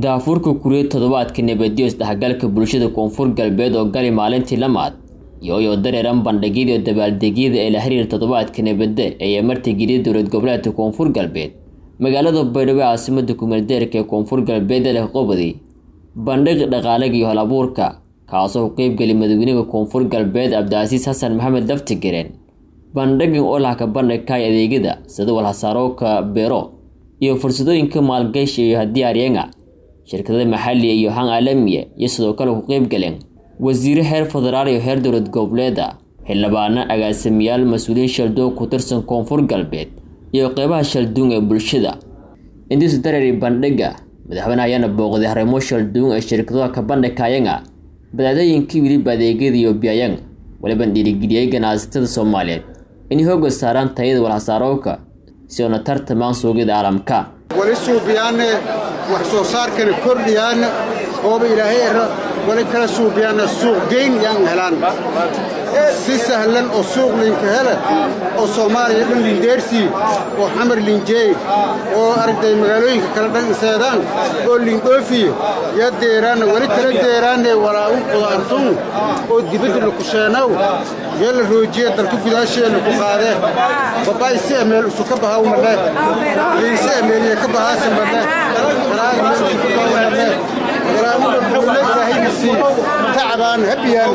daafurka kuriya toddobaadka nabadiyo isdhexgalka bulshada koonfur galbeed oo gali maalintii lamaad iyooyoo dareeran bandhigyada dabaaldegyada ee la xiriir toddobaadka nabadda ee martigeliya dowlad goboleedka koonfur galbeed magaalada baydhabo caasimada kumeeldeerka ee koonfur galbeed ee leh qobadi bandhig dhaqaalaga iyo hal abuurka kaasoo ku qeybgeli madaxweynaha koonfur galbeed cabdicasiis xasan maxamed laftigareen bandhigan oo lahka bandhigkaay adeegyada sida walhasaarooka beero iyo fursadooyinka maalgashi iyo hadiyaaryenga shirkadada maxaliya iyo han caalamiya iyo sidoo kale ku qeybgaleen wasiire heer federaal iyo heer dowlad goboleeda xildhibaano agaasamayaal mas-uuliyiin shaldoon ku tirsan koonfur galbeed iyo qeybaha shalduun ee bulshada intiisu dareeri bandhiga madaxweyne ayaana booqday harimo shalduun ee shirkadaha ka bandhigkayanga badaadooyinkii weliba adeegyada iyo biyayang waliban dhiirigeliyey ganacsatada soomaaliyeed inay hooga saaraan tayada walhasaarooka si oona tartamaan suuqyada caalamka wali suubiyaanne wax soo saarkana kordhiyaanna ooba ilaahay era wali kala suubiyaanna suuq geyn yaan helaan si sahlan oo suuq linka hele oo soomaaliya dhan lindeersii oo xamar linjeey oo aragtay magaalooyinka kale dhan iseedaan oo lindhoofiye yaa deeraanna wali kala deeraanne walaa'un qudaartun oo dibadda lakusheenaw yaa la roojiye dalka gudaasheena ku qaadee babaay si emeel isu ka bahaw madhe liinse emeeliye ka bahaase madhe qaraar meel isu ka bahaw madhe walaa'un dhambuule ilaahayna sii tacbaan habiyaan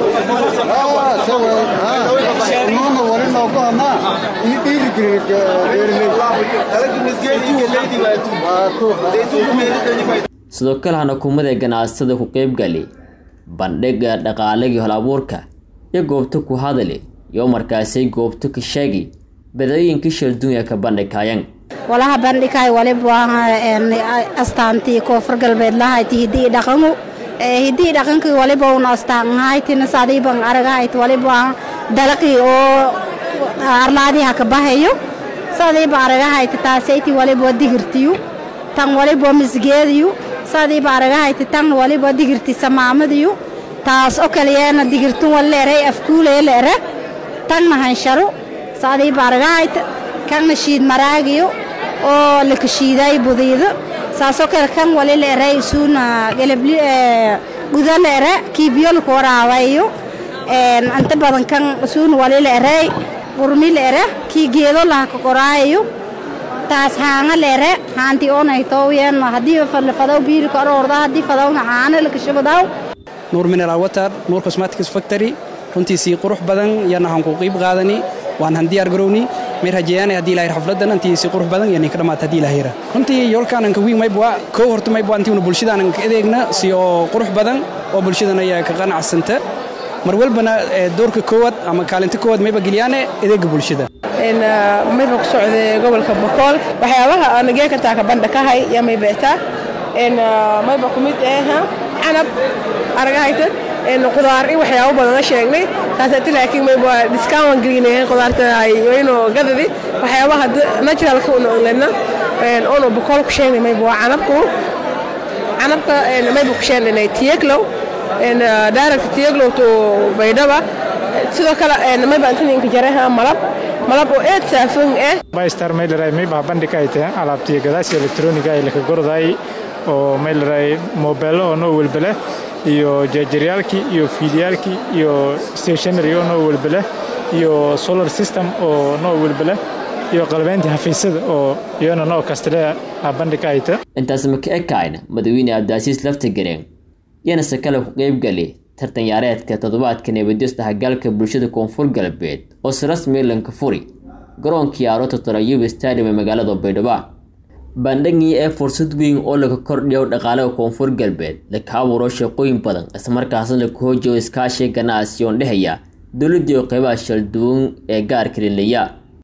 nuuna wali noogu hanaa ini dhiirigelin sidoo kale hana kumada ganacsatada ku qeybgali bandhiga dhaqaalagii hol abuurka iyo goobta ku hadali iyo markaasay goobta ka sheegi badooyinkii shalduunya ka bandhigkayan walaha bandhigay waliba astaantii koonfur galbeed lahayti hidii dhaqangu hidii dhaqankii waliba una astaanhaytina sadiiban aragahayt waliba dalaqii oo arlaadiha ka bahayo sadiiba aragahayta taasayti waliba digirtiyu tan waliba misgeediyu sadiiba aragahayta tan waliba digirti samaamadiyu taas oo kaliyeena digirtun waleeray afkuulee leere tanna hansharu sadiiba aragahayta kanna shiid maraagiyo oo lakashiiday budiido saasoo kale kan wali leeray isuuna galabli guda leere kiibyolku waraabayo inta badan kan isuuna wali leeray qurmi leere kii geedo laha ka qoraayo taas haanga leere haanti oonay tooyen haddii fadaw biilka aroorda haddii fadawna haana lakashabadaw nuur mineral water nuur cosmetics factory runtiisii qurux badan yana han ku qiib qaadani waan han diyaar garowni may rajeeyaan haddii ilahay xafladan antiisi qurux badan iyo ninka dhamaata haddii ilahay runtii yoolkaan anka wiig maybwa kow horta maybwa antiuna bulshadaan anka adeegna si oo qurux badan oo bulshadan ayaa ka qanacsanta mar walbana doorka koowaad ama kaalinta koowaad mayba geliyaane adeega bulshada mayba ku socday gobolka bokool waxyaabaha anageekantaa ka bandha kahay yaa maybeetaa mayba ku mid eh canab aragahaytan qudaar in waxyaabo badana sheegnay taasati laakiin mayba discount gelinayeen qudaarta ayno gadadi waxyaabaha naturalka una ogledna ono bokool ku sheegnay mayba waa canabku canabka mayba ku sheegnay tiyeglow daaragta tiyeglow to baydhaba sidoo kale mayba intaninka jareha malab malab oo eed saafon eh baystar mayleray mayba bandhigay tahay alaabtiyo gadaasi elektroniga ay laka gorday oo mayleray mobeelo oo noo welbele iyo jeejaryaalkii iyo fiilyaalkii iyo stationary oo noo welbele iyo solar system oo noo welbele iyo qalbeyntii xafiisyada oo iyana noo kastale bandhig ayta intaas maka ekayna madaxweyne cabdicasiis laftigareen yana se kale ku qeybgali tartan yaareedka toddobaadka nabadiyo isdhexgalka bulshada koonfur galbeed oo si rasmi lanka furi garoonkii aroota torayubi stadium ee magaalada baydhabo bandhigii ee fursad weyn oo laga kordhiyo dhaqaalaha koonfur galbeed laka abuuro shaqooyin badan islamarkaasna laku hoojiyo iskaashiga ganacsi oon dhehaya dowladii oo qeybaha shalduwan ee gaarka lilaya